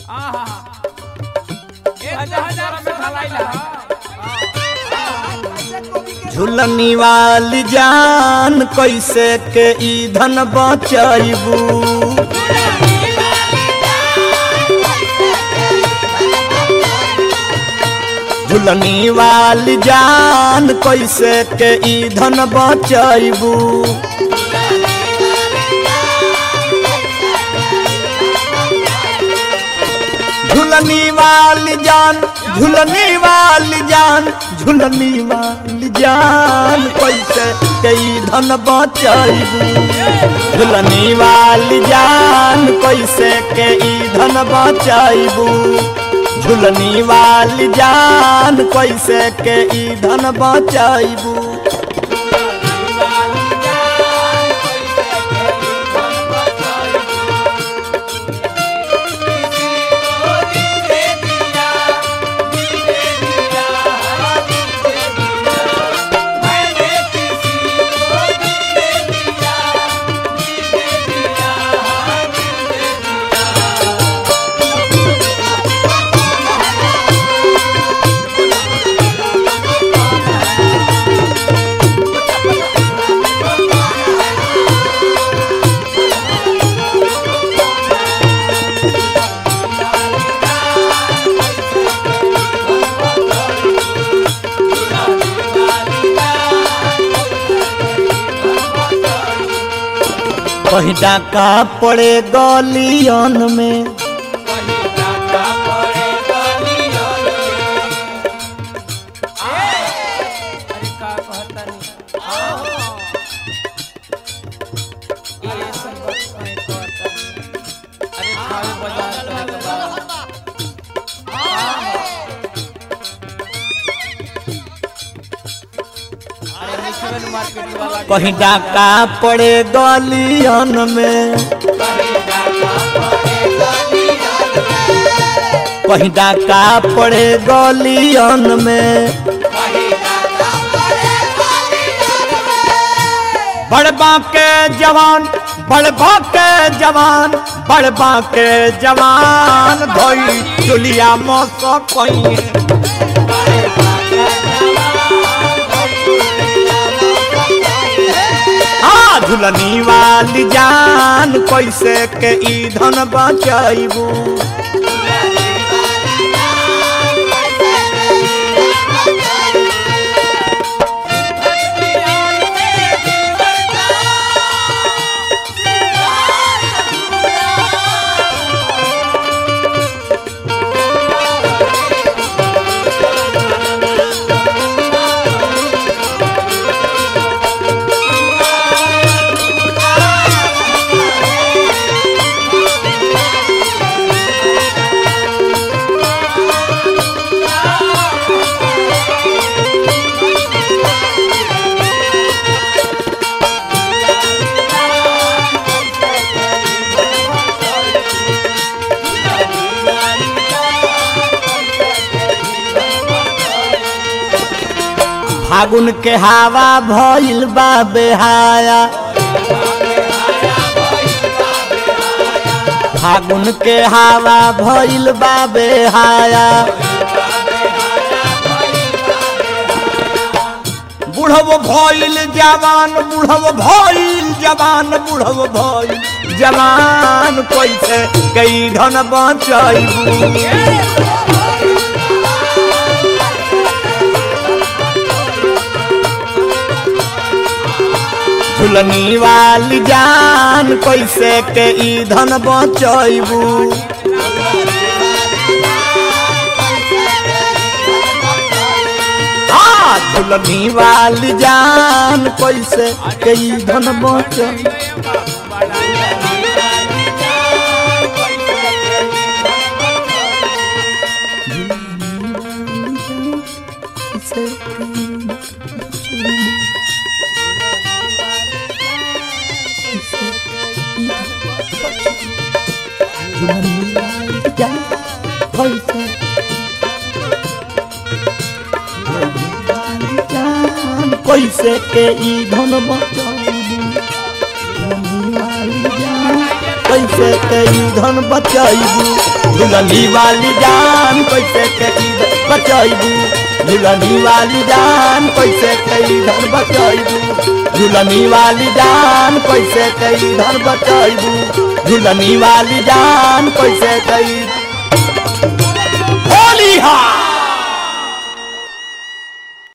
आहा एक हजार में ढलाई ला झुलनी वाली जान कैसे के ईंधन बचैबू झुलनी वाली जान कैसे के ईंधन बचैबू झुलनी वाली जान झुलनी वाली जान झुलनी वाली जान कैसे कई धन बचैबू झुलनी वाली जान कैसे कई धन बचैबू झुलनी वाली जान कैसे के धन बचैबू कहीं डाका पड़े गलियन में अरे का कहता नहीं ये सब बात मैं कहता नहीं। अरे खावे बाजार करे के बाद अरे मिश्रण मार्केट वाला कहीं डाका पड़े गलियन में कहीं डाका पड़े गलियन में बड़बा के जवान बड़बा के जवान बड़बा के जवान धोई चुलिया मौस कोई हाँ झुलनी वाली जान कैसे के ईंधन बचैबू फागुन के हवा भइल बा बेहाया फागुन के हवा भइल बा बेहाया बुढ़व भइल जवान बुढ़व भइल जवान बुढ़व भइल जवान कैसे कई धन बचैबू झुलनी वाली जान कैसे के ईंधन बचैबू हाँ झुलनी वाली जान कैसे के ईंधन बचैबू झुलनी वाली जान कैसे जान कैसे के ई धन बचाबू झुलनी वाली जान कैसे के ईंधन बचैबू दुल्हनी वाली जान कैसे के ईंधन बचैबू दुल्हनी वाली जान कैसे के ईंधन बचैबू दुल्हनी वाली जान कैसे के ईंधन बचैबू दुल्हनी वाली जान कैसे के ईंधन